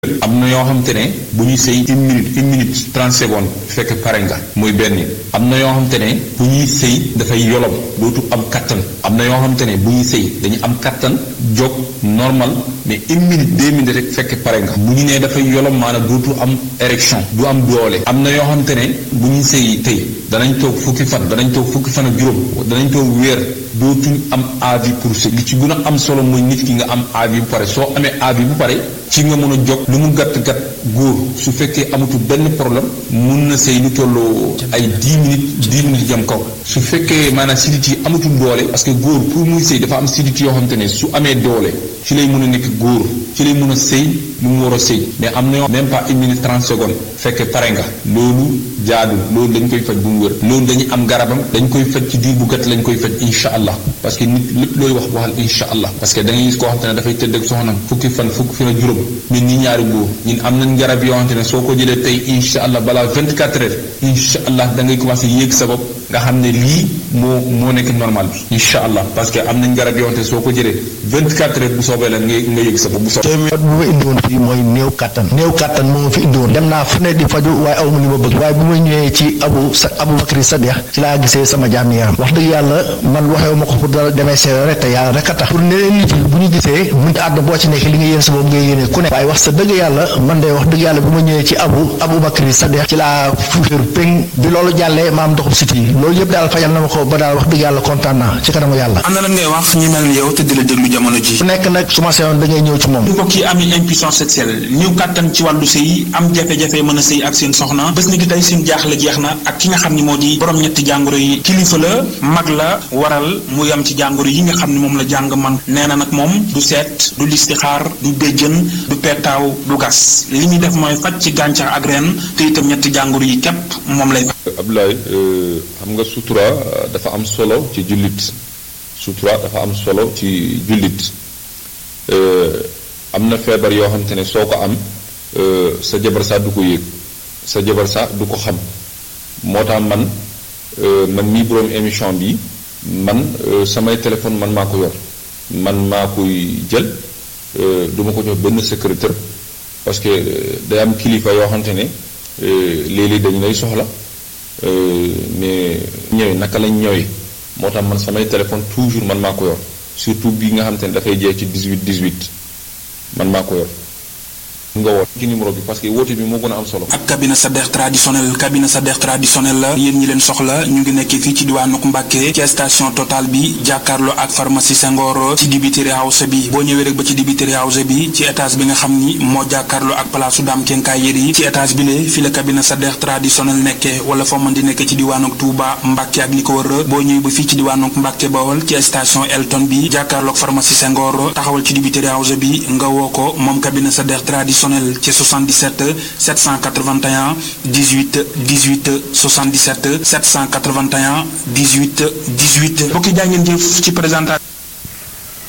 am na yoo xamante ne bu ñuy sëy une minute une minute trente secondes fekk pare nga muy benn am na yoo xamante ne bu ñuy sëy dafay yolom dootu am kattan am na yoo xamante ne bu ñuy sëy dañu am kattan jóg normal mais une minute deux minutes rek fekk pare nga bu ñu nee dafay yolom maanaam dootu am érection du am doole am na yoo xamante ne bu ñuy sëy tey danañ toog fukki fan danañ toog fukki fan ak juróom danañ toog weer dootuñ am avis pour sëy li ci gën a am solo mooy nit ki nga am avis bu pare soo amee avis bu pare ci nga mën a jóg lu mu gàtt gàtt góor su fekkee amatul benn problème mun na sëy lu tolloo ay dix minutes dix minutes jëm kaw su fekkee maanaam sidit yi amatul doole parce que góor pour muy sëy dafa am sidit yoo xamante ne su amee doole ci lay mën a nekk góor ci lay mën a sëy lu mu war a sëy mais am na yoo même pas une minute trente secondes fekk pare nga loolu jaadu loolu dañ koy faj bu mu wër loolu dañuy am garabam dañ koy faj ci diir bu gàtt lañ koy faj insha allah parce que nit lépp looy wax waxal insha allah parce que da ngay gis koo xamante ne dafay tëdd ak soxnam fukki fan fukki fan ak juróom ñun ñi ñaari góor ñun am nañ garab yoo xamante ne soo ko jëlee tey insha allah balaa vingt quatre heures insha allah da ngay commencé yéeg sa bopp nga xam ne lii moo moo nekk normal bi insha allah parce que am nañ garab yoo xamante ne soo ko jëlee vingt quatre heures bu soobee la nga nga yéeg sa bopp bu soobee bu ma indi woon fii mooy néew kattan néew kattan moo ma fi indi woon dem naa fu ne di faju waaye aw ma li ma bëgg waaye bu ma ñëwee ci abu sa abu bakri sadiq ci laa gisee sama jàmm yaram wax dëgg yàlla man waxewu ma ko pour dara demee seere rek te yàlla rek a tax pour ne leen nit yi bu ñu gisee mun àdduna boo ci nekk li nga yéen sa boobu ngay yéene ku ne waaye wax sa dëgg yàlla man de wax dëgg yàlla bu ma ñëwee ci abu abu bakri sadiq ci laa fuuféeru péng bi loolu jàllee maam ndoxum siti yi loolu yëpp daal fajal na ma ko ba daal wax dëgg yàlla kontaan naa ci kanamu yàlla am na lan ngay wax ñi mel ni yow te di la déglu jamono ji ku nekk nag su ma seyoon da ngay ñëw ci moom du ko kii ami impuissance sexuelle ñëw kàttan ci wàllu sëy am jafe-jafe mën a sëy ak seen soxna bés ni ki tey seen jaaxle jeex na ak ki nga xam ni moo di borom ñetti jàngoro yi kilifa la mag la waral mu yam ci jàngoro yi nga xam ni moom la jàng man nee na nag moom du seet du listixaar du béjjën du pettaaw du gas li muy def mooy faj ci gàncax ak ren te itam ñetti jàngoro yi képp moom lay faj Abdoulaye xam nga sutura dafa am solo ci jullit sutura dafa am solo ci jullit am na feebar yoo xamante ne soo ko am sa jabar saa du ko yëg sa jabar saa du ko xam moo tax man man mii boroom émission bi man samay téléphone man maa ko yor man maa koy jël du ma ko jox benn secrétaire parce que day am kilifa yoo xamante ne léeg-léeg dañu lay soxla mais ñëwee naka lañ ñëwee moo tax man samay téléphone toujours man maa ko yor surtout bi nga xamante ne dafay jeex ci 18 18 man maa ko yor nga woote ci numéro bi parce que woote bi moo gën a am solo. ak cabinet Sadekh traditionnel cabinet Sadekh traditionnel la yéen ñi leen soxla ñu ngi nekk fii ci diwaanu Mbàkke ci station Total bi jàkkaarloo ak pharmacie Senghor ci dibiteri house bi boo ñëwee rek ba ci dibiteri house bi ci étage bi nga xam ni moo jàkkaarloo ak palaasu Dame Kenkaay Yeri ci étage bi lee fi la cabinet Sadekh traditionnel nekkee wala foo mën di nekk ci diwaanu Touba Mbàkke ak li ko wër boo ñëwee ba fii ci diwaanu Mbàkke Bawol ci station Elton bi jàkkaarloo ak pharmacie Senghor taxawal ci dibiteri house bi nga woo ko moom cabinet Sadekh traditionnel ci 77 781 18 18 77 781 18 18 mbokki jaa ngeen jëf ci présentation